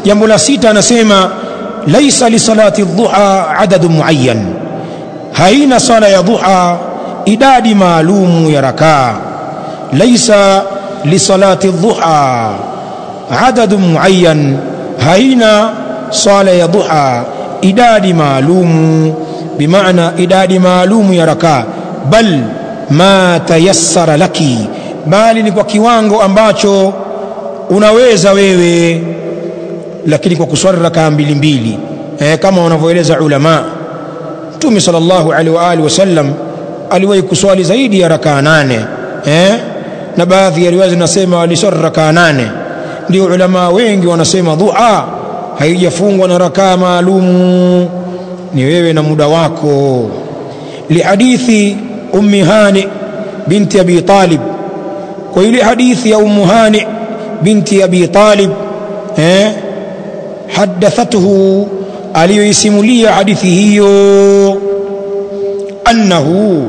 jambo la sita anasema laisa lisalati dhuha adadu muayyan haina sala ya dhuha idadi maalumu ya rakaa laisa lisalati dhuha adadu muayyan haina sala ya dhuha idadi maalumu bimaana idadi maalumu ya rakaa bal ma tayassara laki bali ni kwa kiwango ambacho unaweza wewe lakini kwa kuswali rakaa mbili mbili eh, kama wanavyoeleza ulama mtume sallallahu alaihi wa alihi wasallam aliwahi kuswali zaidi ya rakaa nane eh? na baadhi ya riwaya zinasema aliswali rakaa nane ndio ulama wengi wanasema dhuha haijafungwa na rakaa maalumu ni wewe na muda wako lihadithi ummi hani binti abi talib kwa ile hadithi ya ummu hani binti abi talib eh? hadathathu aliyoisimulia hadithi hiyo annahu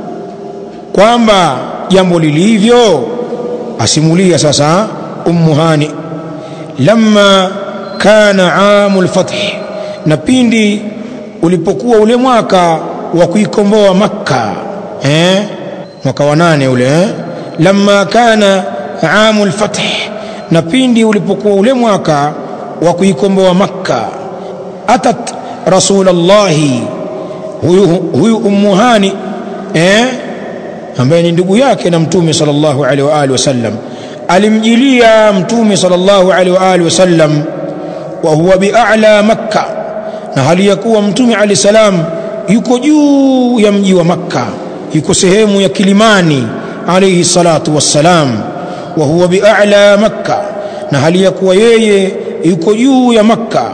kwamba jambo lilivyo asimulia sasa ummu hani lamma kana amu lfath na pindi ulipokuwa ule mwaka wa kuikomboa makka eh? mwaka wa nane ule eh? lamma kana amu lfath na pindi ulipokuwa ule mwaka wa kuikomboa makka atat rasulallahi huyu, huyu ummu hani eh? ambaye ni ndugu yake na mtume sallallahu alaihi wa alihi wasallam alimjilia mtume sallallahu alaihi wa alihi wasallam wa huwa bi'ala makka na hali ya kuwa mtume alayhi salam yuko juu ya mji wa makka yuko sehemu ya kilimani alayhi salatu wassalam wa huwa bi'ala makka na hali ya kuwa yeye yuko juu ya makka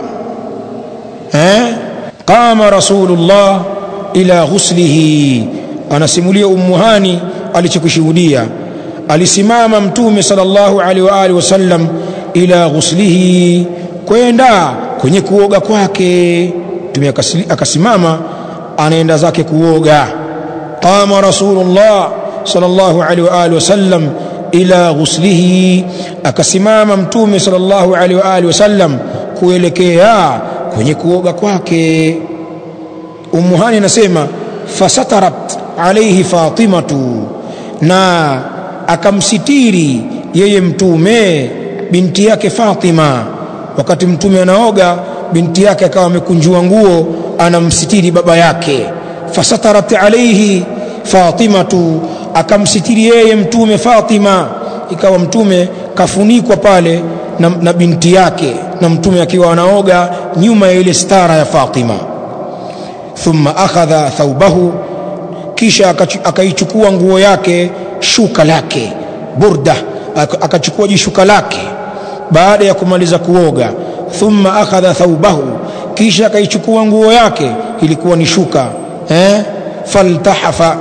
eh qama rasulullah ila ghuslihi anasimulia ummuhani alichokushuhudia alisimama mtume sallallahu alaihi wa alihi wasallam ila ghuslihi kwenda kwenye kuoga kwake mtume akasimama anaenda zake kuoga qama rasulullah sallallahu alaihi wa alihi wasallam ila ghuslihi akasimama mtume sallallahu alaihi wa alihi wasallam kuelekea kwenye kuoga kwake ummuhani anasema fasatarat alaihi fatimatu na akamsitiri yeye mtume binti yake Fatima wakati mtume anaoga binti yake akawa amekunjua nguo anamsitiri baba yake fasatarat alaihi fatimatu akamsitiri yeye mtume Fatima ikawa mtume kafunikwa pale na, na binti yake na mtume akiwa anaoga nyuma ya ile stara ya Fatima thumma akhadha thaubahu kisha akaichukua nguo yake shuka lake burda akachukua jishuka lake baada ya kumaliza kuoga thumma akhadha thaubahu kisha akaichukua nguo yake ilikuwa ni shuka eh? faltahafa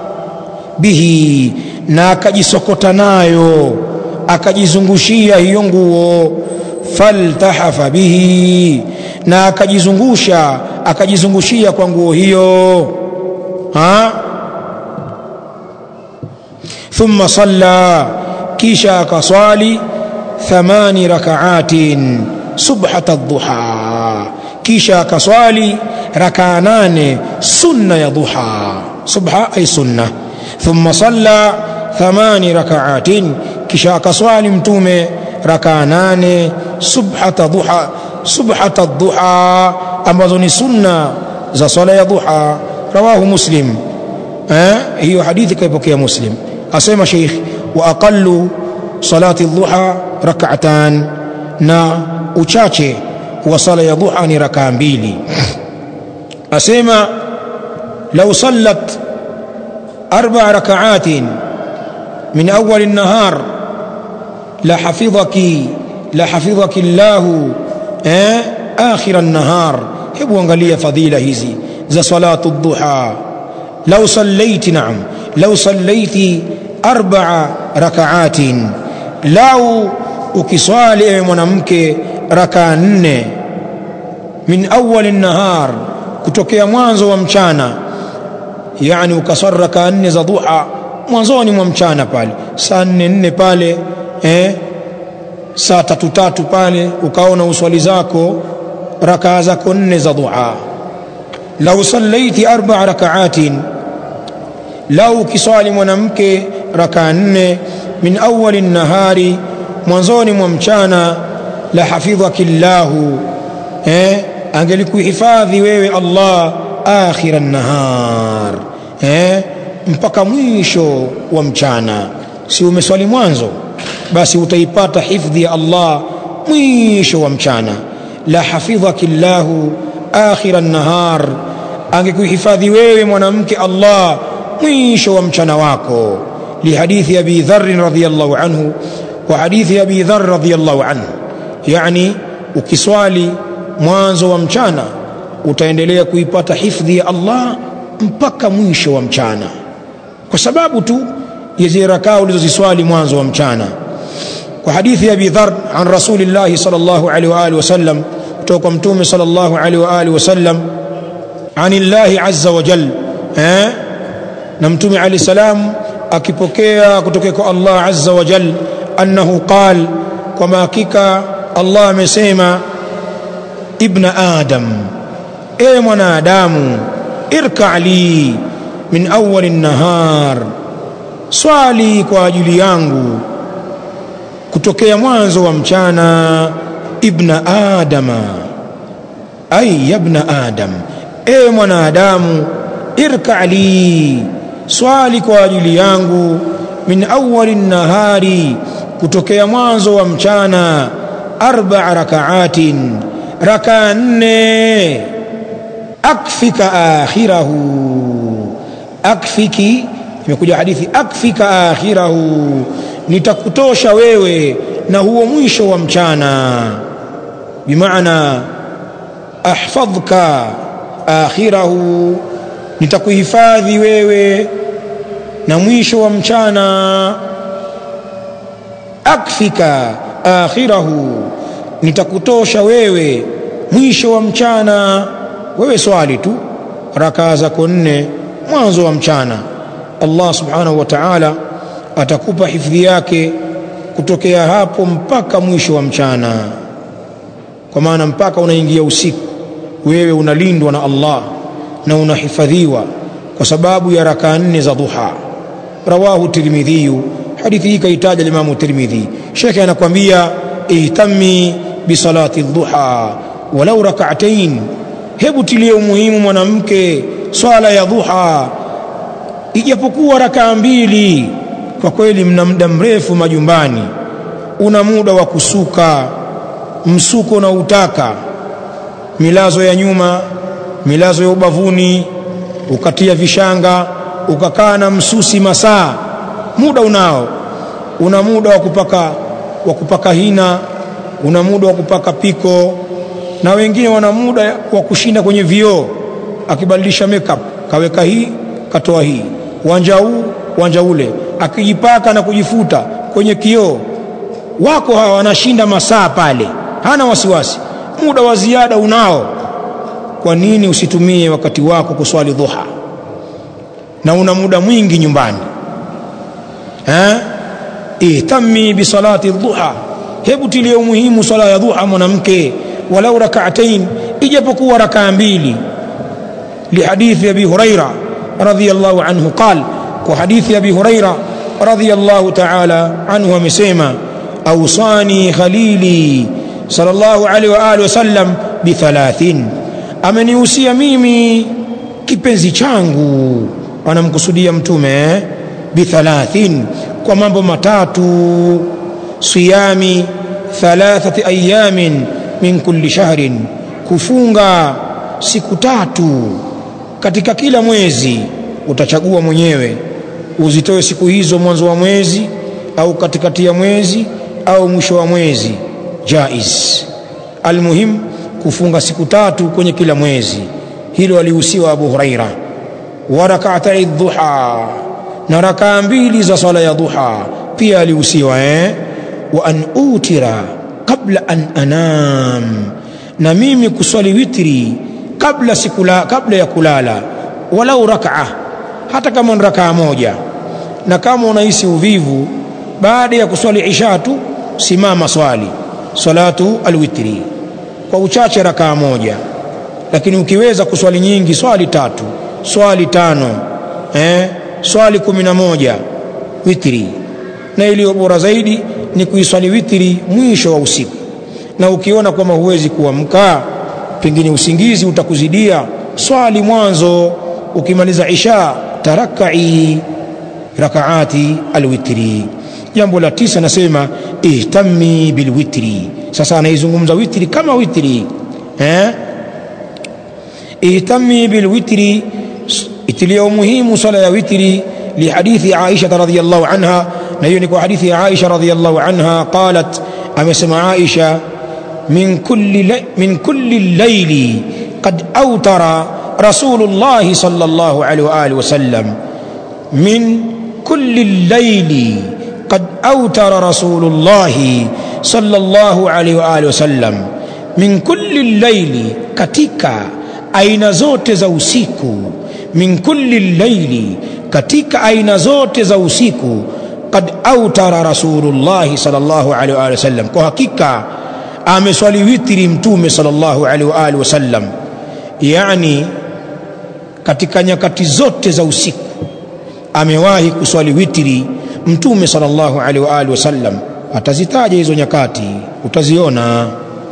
bihi na akajisokota nayo akajizungushia hiyo nguo faltahafa bihi na akajizungusha akajizungushia kwa nguo hiyo ha thumma salla kisha akaswali thamani rakaatin subhat adduha kisha akaswali rakaa nane sunna ya duha subha ay sunna thumma salla thamani rakaatin kisha akaswali mtume rakaa nane subhata duha subhata duha ambazo ni sunna za swala ya duha rawahu muslim eh hiyo hadithi kaipokea muslim asema sheikh wa aqallu salati dhuha rak'atan na uchache wa sala ya dhuha ni rakaa mbili asema law sallat arba rak'atin min awwal an-nahar la hafidhaki la hafidhaki Allah eh akhir an-nahar hebu angalia fadhila hizi za salatu dhuha law sallaiti na'am law sallaiti arba'a raka'atin lau ukiswali ewe mwanamke rakaa nne min awwal nahar kutokea mwanzo wa mchana yani ukaswali rakaa nne za dhuha mwanzoni mwa mchana pale saa nne nne pale eh, saa tatu tatu pale ukaona uswali zako rakaa zako nne za duha lau sallaiti arba rakaatin lau ukiswali mwanamke rakaa nne min awali nahari mwanzoni mwa mchana la hafidhaki llahu eh, angelikuhifadhi wewe Allah akhira nahar eh, mpaka mwisho wa mchana si umeswali mwanzo basi utaipata hifdhi ya Allah mwisho wa mchana la hafidhaki llahu akhira nahar angekuhifadhi wewe mwanamke Allah mwisho wa mchana wako lihadithi abi dharr radhiyallahu anhu wa hadithi abi dharr radhiyallahu anhu yani ukiswali mwanzo wa mchana utaendelea kuipata hifdhi ya Allah mpaka mwisho wa mchana kwa sababu tu ya zile rakaa ulizoziswali mwanzo wa mchana kwa hadithi ya Abi Dharr an Rasulillah sallallahu alaihi wa alihi wasallam kutoka kwa mtume sallallahu alaihi wa alihi wasallam anillahi azza wa jal eh na mtume alayhi salam akipokea kutoka kwa Allah azza wa jal annahu qal kwa hakika Allah amesema ibna adam e mwanadamu irka li min awwal nahar swali kwa ajili yangu kutokea mwanzo wa mchana ibna adama ay yabna adam e mwanadamu irka li swali kwa ajili yangu min awwal nahari kutokea mwanzo wa mchana arba rakaatin raka nne akfika akhirahu akfiki imekuja hadithi akfika akhirahu nitakutosha wewe na huo mwisho wa mchana bimaana ahfadhka akhirahu nitakuhifadhi wewe na mwisho wa mchana akfika akhirahu nitakutosha wewe mwisho wa mchana wewe swali tu rakaa zako nne mwanzo wa mchana Allah subhanahu wa ta'ala atakupa hifadhi yake kutokea hapo mpaka mwisho wa mchana kwa maana mpaka unaingia usiku wewe unalindwa na Allah na unahifadhiwa kwa sababu ya rakaa nne za duha rawahu tirmidhi hadithi hii kaitaja Imam Tirmidhi shekhe anakuambia ihtami bisalati dhuha walau rak'atain hebu tilie umuhimu mwanamke swala ya dhuha ijapokuwa rakaa mbili kwa kweli mna muda mrefu majumbani una muda wa kusuka msuko na utaka milazo ya nyuma milazo ya ubavuni ukatia vishanga ukakaa na msusi masaa muda unao una muda wa kupaka wa kupaka hina una muda wa kupaka piko na wengine wana muda wa kushinda kwenye vioo akibadilisha makeup kaweka hii katoa hii wanja huu wanja ule akijipaka na kujifuta kwenye kioo wako hawa wanashinda masaa pale hana wasiwasi muda wa ziada unao kwa nini usitumie wakati wako kuswali dhuha na una muda mwingi nyumbani eh ihtami bisalati dhuha hebu tilie umuhimu swala ya dhuha mwanamke walau rak'atain ijapokuwa rakaa mbili lihadithi abi huraira radhiyallahu anhu qal kwa hadithi abi huraira radhiyallahu ta'ala anhu amesema awsani khalili sallallahu alaihi wa alihi wasallam bi thalathin amenihusia mimi kipenzi changu anamkusudia mtume bi thalathin kwa mambo matatu siyami thalathati ayamin min kulli shahrin kufunga siku tatu katika kila mwezi utachagua mwenyewe uzitoe siku hizo mwanzo wa mwezi au katikati ya mwezi au mwisho wa mwezi jaiz almuhim kufunga siku tatu kwenye kila mwezi hilo alihusiwa Abu Huraira wa rak'atai dhuha na rakaa mbili za swala ya dhuha pia alihusiwa eh wa an utira kabla an anam na mimi kuswali witri kabla sikula kabla ya kulala walau rak'a hata kama ni rakaa moja na kama unahisi uvivu baada ya kuswali isha tu simama swali salatu alwitri kwa uchache rakaa moja lakini ukiweza kuswali nyingi swali tatu swali tano eh, swali kumi na moja witri na iliyo bora zaidi ni kuiswali witri mwisho wa usiku na ukiona kwamba huwezi kuamka pengine usingizi utakuzidia swali mwanzo ukimaliza isha tarakai rakaati alwitri jambo la tisa nasema ihtami bilwitri sasa anaizungumza witri kama witri eh? ihtami bilwitri itilia umuhimu swala ya witri lihadithi aisha radhiyallahu anha na hiyo ni kwa hadithi ya aisha radhiyallahu anha qalat amesema aisha min kulli min kulli llaili qad awtara rasulullahi sallallahu alaihi wa alihi wasallam min kulli llaili قد أوتر رسول الله صلى الله عليه وآله وسلم من كل الليل katika aina zote za usiku min kulli llaili katika aina zote za usiku qad autara rasulullahi sallallahu alaihi wa sallam kwa hakika ameswali witri mtume sallallahu alaihi wa alihi wasallam yani katika nyakati zote za usiku amewahi kuswali witri mtume sallallahu alaihi wa alihi wasallam atazitaja hizo nyakati utaziona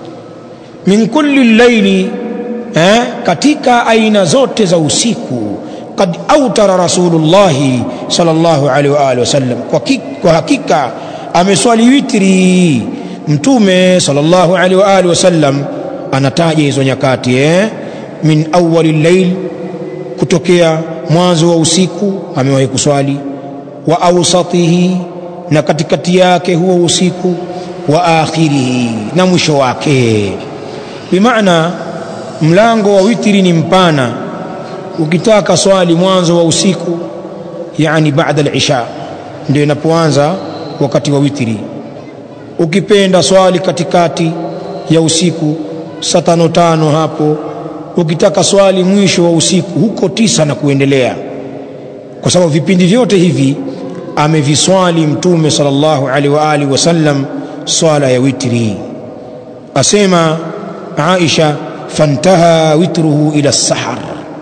min kulli llaili eh, katika aina zote za usiku qad autara rasulullahi sallallahu alaihi wa alihi wasallam kwa, kwa hakika ameswali witri mtume sallallahu alaihi wa alihi wasallam anataja hizo nyakati eh? min awali llail kutokea mwanzo wa usiku amewahi kuswali wa awsatihi na katikati yake huo usiku wa akhirihi na mwisho wake bimaana mlango wa witri ni mpana ukitaka swali mwanzo wa usiku yani baada al-isha ndio inapoanza wakati wa witri ukipenda swali katikati ya usiku saa tano tano hapo ukitaka swali mwisho wa usiku huko tisa na kuendelea kwa sababu vipindi vyote hivi ameviswali mtume sallallahu alaihi wa alihi wasallam swala ya witri asema Aisha fantaha witruhu ila sahar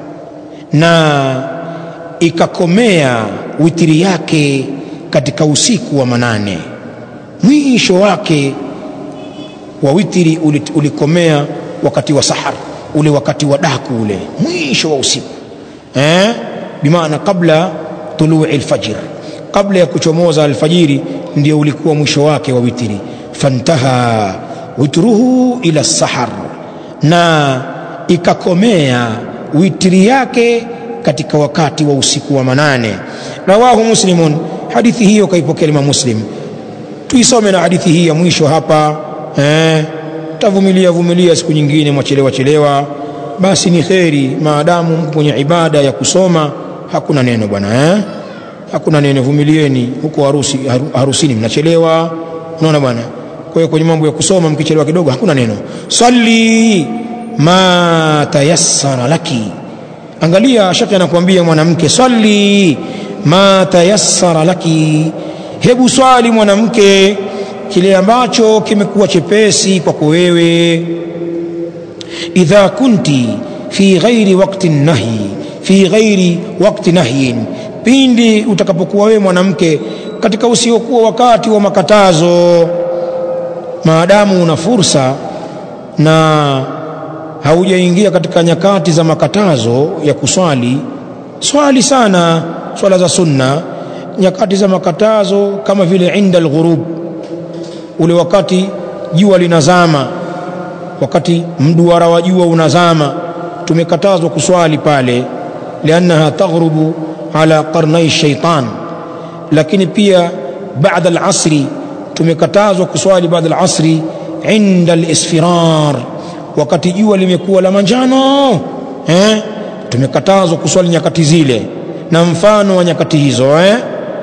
na ikakomea witri yake katika usiku wa manane mwisho wake wa witri ulikomea wakati wa sahar ule wakati wa daku ule mwisho wa usiku eh? bimaana kabla tului lfajr kabla ya kuchomoza alfajiri ndio ulikuwa mwisho wake wa witri fantaha witruhu ila sahar na ikakomea witri yake katika wakati wa usiku wa manane rawahu muslimun hadithi hiyo kaipokea Imam Muslim tuisome na hadithi hii ya mwisho hapa eh, tavumilia vumilia siku nyingine mwachelewa chelewa basi ni kheri maadamu mko kwenye ibada ya kusoma hakuna neno bwana eh? hakuna neno vumilieni huko harusi, harusini mnachelewa unaona bwana kwa hiyo kwenye mambo ya kusoma mkichelewa kidogo hakuna neno salli ma tayassara laki angalia shaka anakuambia mwanamke salli ma tayassara laki hebu swali mwanamke kile ambacho kimekuwa chepesi kwako wewe idha kunti fi ghairi waqti nahi fi ghairi waqti nahyin pindi utakapokuwa wewe mwanamke katika usiokuwa wakati wa makatazo maadamu una fursa na haujaingia katika nyakati za makatazo ya kuswali swali sana swala za sunna nyakati za makatazo kama vile inda alghurub ule wakati jua linazama wakati mduara wa jua unazama tumekatazwa kuswali pale liannaha taghrubu ala qarnai shaitan lakini pia baada alasri tumekatazwa kuswali baada alasri inda alisfirar wakati jua limekuwa la manjano eh? tumekatazwa kuswali nyakati zile na mfano wa nyakati hizo eh?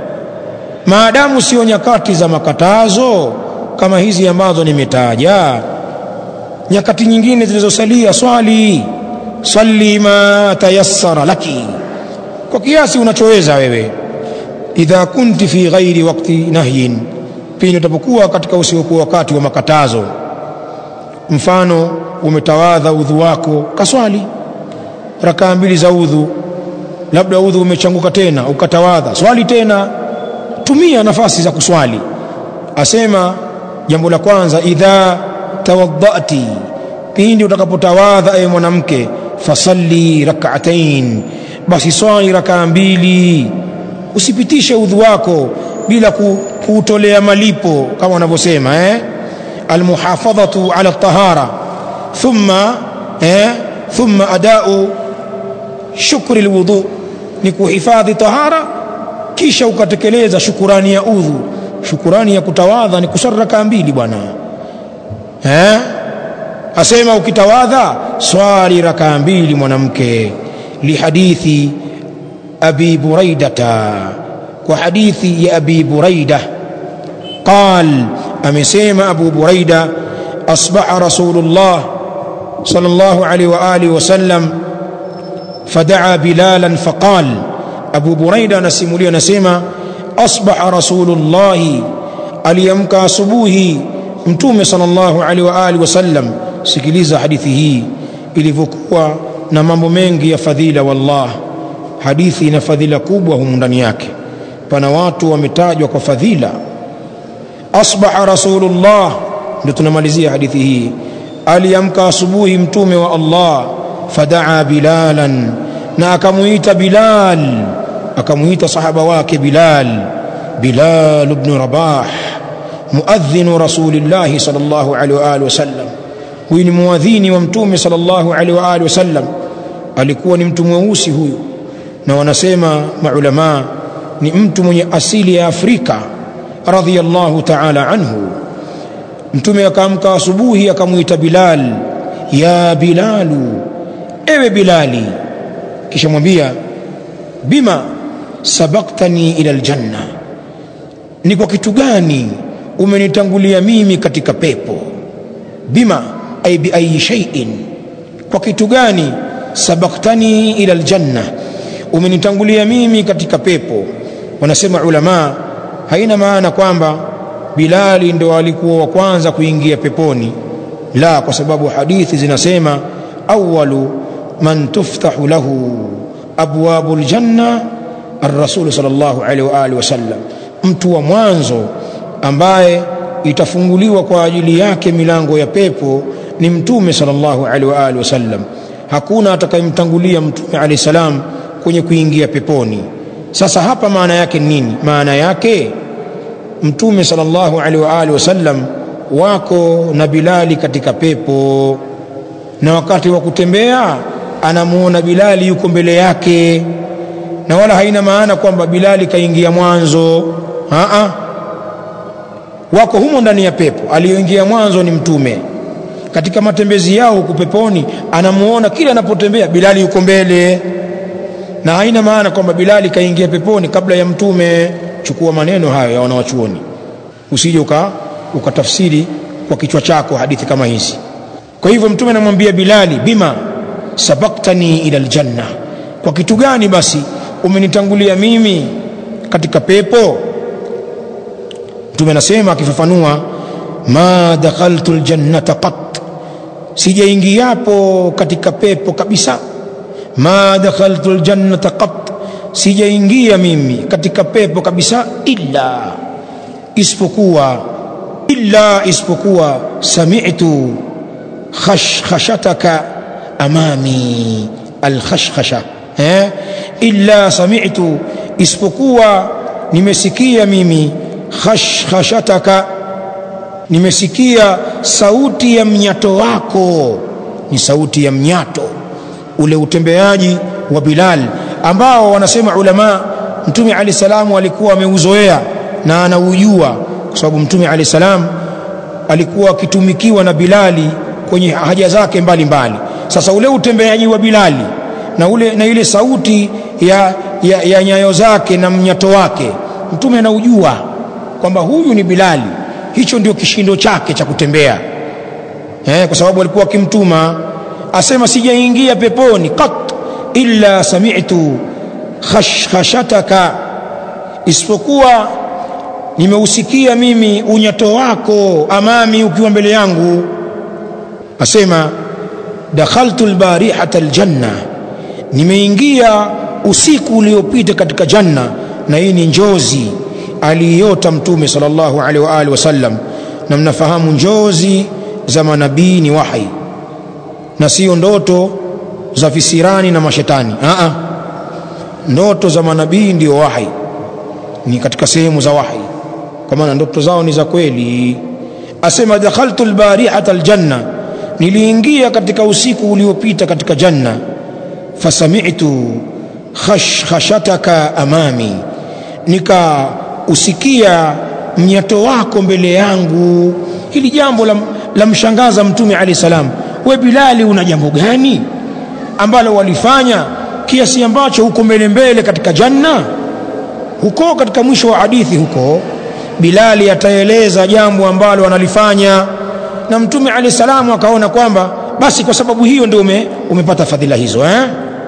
maadamu sio nyakati za makatazo kama hizi ambazo nimetaja nyakati nyingine zilizosalia swali salli ma tayassara laki kwa kiasi unachoweza wewe idha kunti fi ghairi waqti nahyin pindi utapokuwa katika usiokuwa wakati wa makatazo mfano umetawadha udhu wako kaswali rakaa mbili za udhu labda udhu umechanguka tena ukatawadha swali tena tumia nafasi za kuswali asema jambo la kwanza idha tawaddati pindi utakapotawadha ewe mwanamke fasalli rak'atain basi swali rakaa mbili usipitishe udhu wako bila kuutolea malipo kama wanavyosema eh almuhafadhatu ala tahara thumma eh thumma adau shukri alwudu ni kuhifadhi tahara kisha ukatekeleza shukurani ya udhu shukurani ya kutawadha ni kuswali rakaa mbili bwana eh asema ukitawadha swali rakaa mbili mwanamke lihadithi abi buraidata kwa hadithi ya abi buraida qal amesema abu buraida asbaha rasulullah sallallahu alaihi wa alihi wasallam fadaa bilalan faqal abu buraida anasimulia anasema asbaha rasulullah aliamka asubuhi mtume sallallahu alaihi wa alihi wasallam sikiliza hadithi hii ilivyokuwa na mambo mengi ya fadhila wallah hadithi ina fadhila kubwa humu ndani yake pana watu wametajwa kwa fadhila asbaha rasulullah ndio tunamalizia hadithi hii aliamka asubuhi mtume wa Allah fadaa bilalan na akamuita bilal akamuita sahaba wake bilal bilal ibn rabah muadhdhin rasulillah sallallahu alaihi wa alihi wasallam huyu ni muadhini wa mtume sallallahu alaihi wa alihi wasallam alikuwa ni mtu mweusi huyu na wanasema maulama ni mtu mwenye asili ya Afrika radhiyallahu ta'ala anhu mtume akaamka asubuhi akamuita Bilal ya Bilalu ewe Bilali kisha mwambia bima sabaktani ila aljanna ni kwa kitu gani umenitangulia mimi katika pepo bima ay bi ayi shay'in kwa kitu gani sabaktani ila aljanna umenitangulia mimi katika pepo wanasema ulama haina maana kwamba Bilali ndo alikuwa wa kwanza kuingia peponi la kwa sababu hadithi zinasema awwalu man tuftahu lahu abwabul janna ar-rasul sallallahu alaihi wa alihi wasallam mtu wa mwanzo ambaye itafunguliwa kwa ajili yake milango ya pepo ni mtume sallallahu alaihi wa alihi wasallam hakuna atakayemtangulia mtume alayhi salam kwenye kuingia peponi sasa hapa maana yake nini maana yake mtume sallallahu alaihi wa alihi wasallam wako na Bilali katika pepo na wakati wa kutembea anamuona Bilali yuko mbele yake na wala haina maana kwamba Bilali kaingia mwanzo a wako humo ndani ya pepo aliyoingia mwanzo ni mtume katika matembezi yao huku peponi anamuona kila anapotembea Bilali yuko mbele na haina maana kwamba Bilali kaingia peponi kabla ya mtume chukua maneno hayo ya wanawachuoni usije uka ukatafsiri kwa kichwa chako hadithi kama hizi kwa hivyo mtume anamwambia Bilali bima sabaktani ila aljanna kwa kitu gani basi umenitangulia mimi katika pepo mtume anasema akifafanua ma dakhaltu aljannata qat sijaingiapo katika pepo kabisa ma dakhaltu aljannata qat sijaingia mimi katika pepo kabisa illa isipokuwa illa isipokuwa sami'tu khashkhashataka amami alkhashkhasha eh illa sami'tu isipokuwa nimesikia mimi khashkhashataka nimesikia sauti ya mnyato wako ni sauti ya mnyato ule utembeaji wa Bilal ambao wanasema ulama mtume ali salamu alikuwa ameuzoea na anaujua kwa sababu mtume ali salam alikuwa akitumikiwa na Bilali kwenye haja zake mbalimbali mbali. sasa ule utembeaji wa Bilali na ule na ile sauti ya, ya, ya nyayo zake na mnyato wake mtume anaujua kwamba huyu ni Bilali hicho ndio kishindo chake cha kutembea eh, kwa sababu alikuwa akimtuma asema sijaingia peponi qat illa sami'tu khashkhashataka isipokuwa nimeusikia mimi unyato wako amami ukiwa mbele yangu asema dakhaltu albarihata aljanna nimeingia usiku uliopita katika janna na hii ni njozi aliota mtume sallallahu alaihi wa alihi wasallam na mnafahamu njozi za manabii ni wahi na sio ndoto za fisirani na mashetani Aa, ndoto za manabii ndio wahi ni katika sehemu za wahi kwa maana ndoto zao ni za kweli asema dakhaltu albarihata aljanna niliingia katika usiku uliopita katika janna fasami'tu khashkhashataka amami nikausikia mnyato wako mbele yangu hili jambo la, la mshangaza mtume alayhi salam we bilali una jambo gani ambalo walifanya kiasi ambacho huko mbele mbele katika janna huko katika mwisho wa hadithi huko bilali ataeleza jambo ambalo analifanya na mtume alayhi salamu akaona kwamba basi kwa sababu hiyo ndio ume, umepata fadhila hizo eh?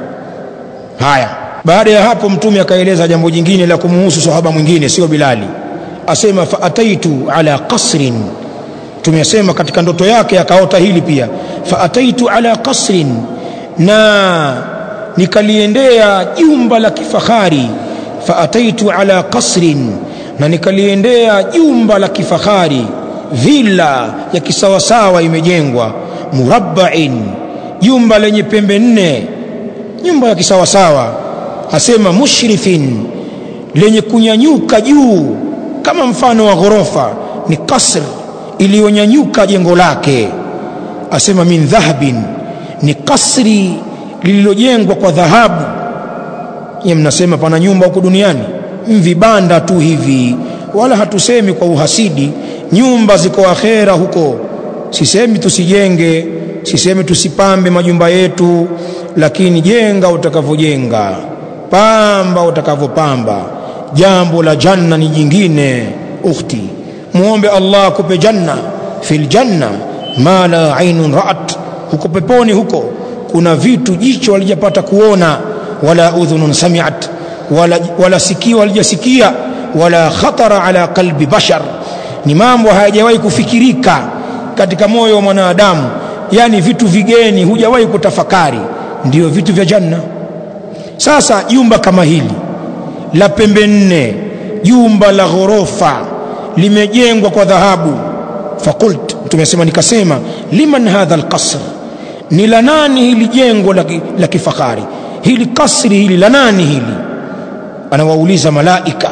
haya baada ya hapo mtume akaeleza jambo jingine la kumuhusu sahaba mwingine sio bilali asema faataitu ala qasrin tumesema katika ndoto yake akaota hili pia faataitu ala qasrin na nikaliendea jumba la kifahari faataitu ala qasrin na nikaliendea jumba la kifahari villa ya kisawasawa imejengwa murabbain jumba lenye pembe nne nyumba ya kisawasawa asema mushrifin lenye kunyanyuka juu kama mfano wa ghorofa ni kasr iliyonyanyuka jengo lake asema min dhahabin ni kasri lililojengwa kwa dhahabu ye mnasema pana nyumba huko duniani vibanda tu hivi wala hatusemi kwa uhasidi nyumba ziko akhera huko sisemi tusijenge sisemi tusipambe majumba yetu lakini jenga utakavyojenga pamba utakavyopamba jambo la janna ni jingine ukhti muombe Allah akupe janna fil janna ma la ainun ra'at huko peponi huko kuna vitu jicho walijapata kuona wala udhunun sami'at wala, wala sikio walijasikia wala khatara ala qalbi bashar ni mambo hayajawahi kufikirika katika moyo wa mwanadamu yani vitu vigeni hujawahi kutafakari ndio vitu vya janna sasa jumba kama hili la pembe nne jumba la ghorofa limejengwa kwa dhahabu fakult tumesema nikasema liman hadha alqasr ni la nani hili jengo la, la kifahari hili kasri hili la nani hili anawauliza malaika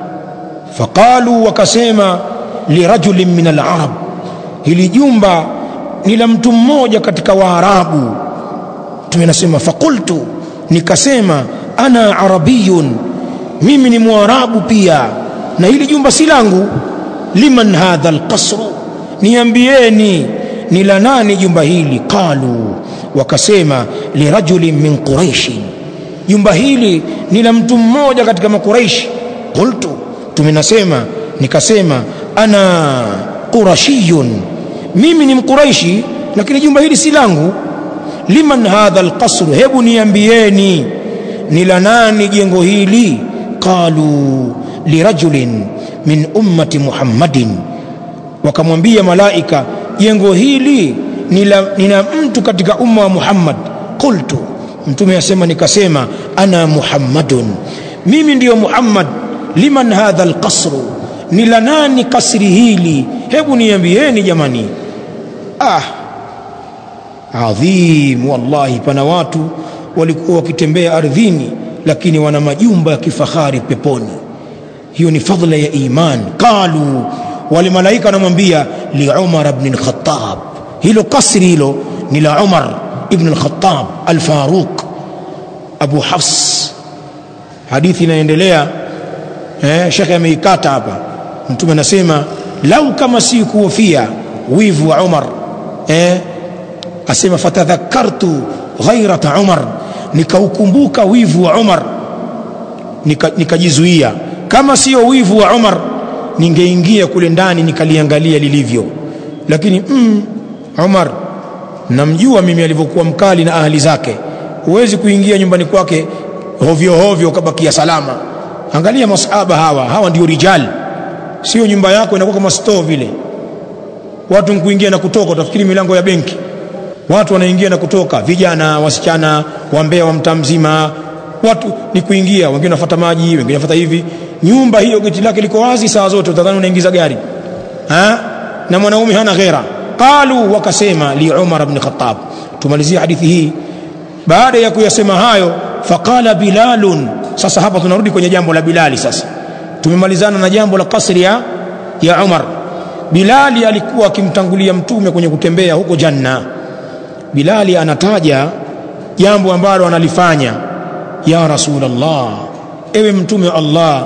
faqalu wakasema lirajulin min alarab hili jumba ni la mtu mmoja katika waarabu tumenasema fakultu nikasema ana arabiyun mimi ni mwarabu pia na hili jumba si langu liman hadha alqasru niambieni ni la nani jumba hili qalu wakasema lirajulin min quraishi jumba hili ni la mtu mmoja katika makuraishi qultu tumenasema nikasema ana qurashiyun mimi ni mkuraishi lakini jumba hili si langu liman hadha alqasru hebu niambieni ni la nani jengo hili qalu lirajulin min ummati muhammadin wakamwambia malaika jengo hili ni la mtu katika umma wa muhammad qultu mtume asema nikasema ana muhammadun mimi ndiyo muhammad liman hadha alqasru ni la nani kasri hili hebu niambieni jamani ah adhim wallahi pana watu walikuwa wakitembea ardhini lakini wana majumba ya kifahari peponi hiyo ni fadhila ya iman qalu wale malaika wanamwambia li umar ibn al-khattab hilo kasri hilo ni la umar ibn al-khattab al-faruq abu hafs hadithi inaendelea eh, shekhe ameikata hapa mtume anasema lau kama si kuhofia wivu wa umar eh, asema fatadhakartu ghairata umar nikaukumbuka wivu wa umar nikajizuia nika kama sio wivu wa umar ningeingia kule ndani nikaliangalia lilivyo lakini mm, umar namjua mimi alivyokuwa mkali na ahli zake huwezi kuingia nyumbani kwake hovyo hovyo ukabakia salama angalia masahaba hawa hawa ndio rijal sio nyumba yako inakuwa kama store vile watu kuingia na kutoka utafikiri milango ya benki watu wanaingia na kutoka vijana wasichana wambea wa mtaa mzima watu ni kuingia wengine wanafuata maji wengine wanafuata hivi nyumba hiyo geti lake liko wazi saa zote utadhani unaingiza gari ha? na mwanaume hana ghera qalu wakasema li umar ibn khattab tumalizie hadithi hii baada ya kuyasema hayo faqala bilalun sasa hapa tunarudi kwenye jambo la bilali sasa tumemalizana na jambo la kasri ya, ya umar bilali alikuwa akimtangulia mtume kwenye kutembea huko janna bilali anataja jambo ambalo analifanya ya rasulallah ewe mtume wa allah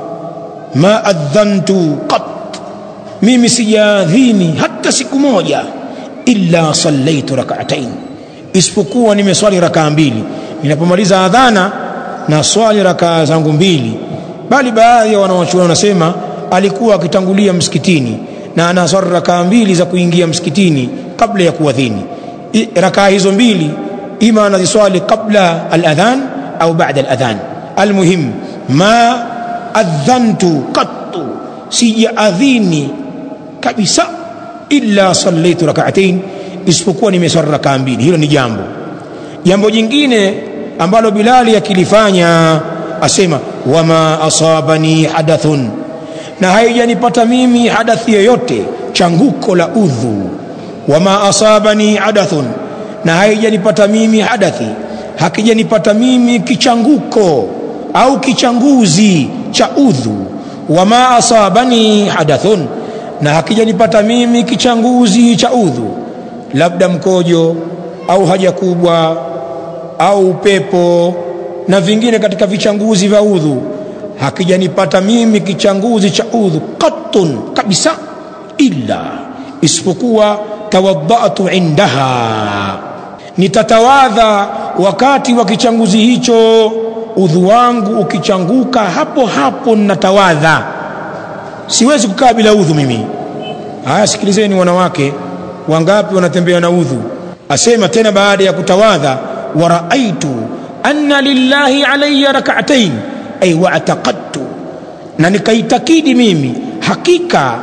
ma adhantu qat mimi sijaadhini hata siku moja illa sallaitu rak'atain isipokuwa nimeswali rakaa mbili ninapomaliza adhana na swali rakaa zangu mbili bali baadhi ya wanawachuoni wanasema alikuwa akitangulia msikitini na anaswali rakaa mbili za kuingia msikitini kabla ya kuadhini rakaa hizo mbili ima anaziswali qabla aladhan au ba'da aladhan almuhim ma adhantu qattu sijaadhini kabisa illa sallaitu rak'atain isipokuwa nimeswali rakaa mbili hilo ni jambo jambo jingine ambalo bilali akilifanya asema wama asabani hadathun na haijanipata mimi hadathi yoyote changuko la udhu wama asabani hadathun na haijanipata mimi hadathi hakijanipata mimi kichanguko au kichanguzi cha udhu wama asabani hadathun na hakijanipata mimi kichanguzi cha udhu labda mkojo au haja kubwa au upepo na vingine katika vichanguzi vya udhu hakijanipata mimi kichanguzi cha udhu qattun kabisa illa isipokuwa tawaddatu indaha nitatawadha wakati wa kichanguzi hicho udhu wangu ukichanguka hapo hapo natawadha siwezi kukaa bila udhu mimi haya sikilizeni wanawake wangapi wanatembea na udhu asema tena baada ya kutawadha waraaitu anna lillahi alayya rak'atayn ay wa'taqadtu na nikaitakidi mimi hakika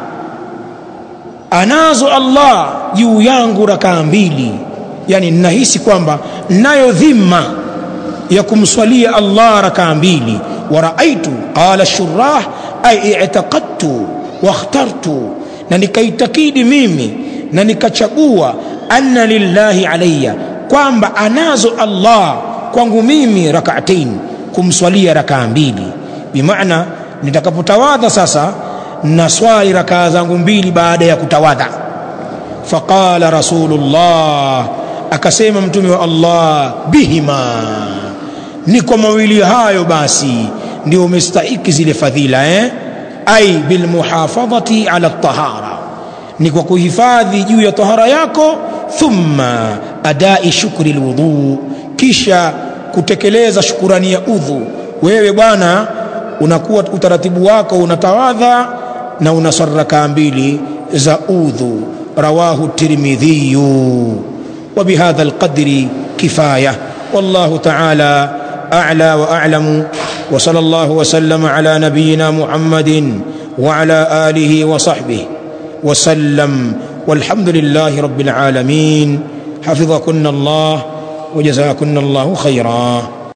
anazo Allah juu yangu rakaa mbili yani ninahisi kwamba nayo dhima ya kumswalia Allah rakaa mbili waraaitu qala shurah ay i'taqadtu wakhtartu na nikaitakidi mimi na nikachagua anna lillahi alayya kwamba anazo Allah kwangu mimi rak'atain kumswalia rakaa mbili bimaana nitakapotawadha sasa na swali rakaa zangu mbili baada ya kutawadha faqala rasulullah akasema mtume wa Allah bihima ni kwa mawili hayo basi ndio umestahiki zile fadhila eh ai bilmuhafadhati ala tahara ni kwa kuhifadhi juu ya tahara yako thumma adai shukri lwudhu kisha kutekeleza shukurani ya udhu wewe bwana unakuwa utaratibu wako unatawadha na unaswali rakaa mbili za udhu rawahu tirmidhiyu وبهذا القدر كفايه والله تعالى اعلى واعلم وصلى الله وسلم على نبينا محمد وعلى اله وصحبه وسلم والحمد لله رب العالمين حفظكن الله وجزاكن الله خيرا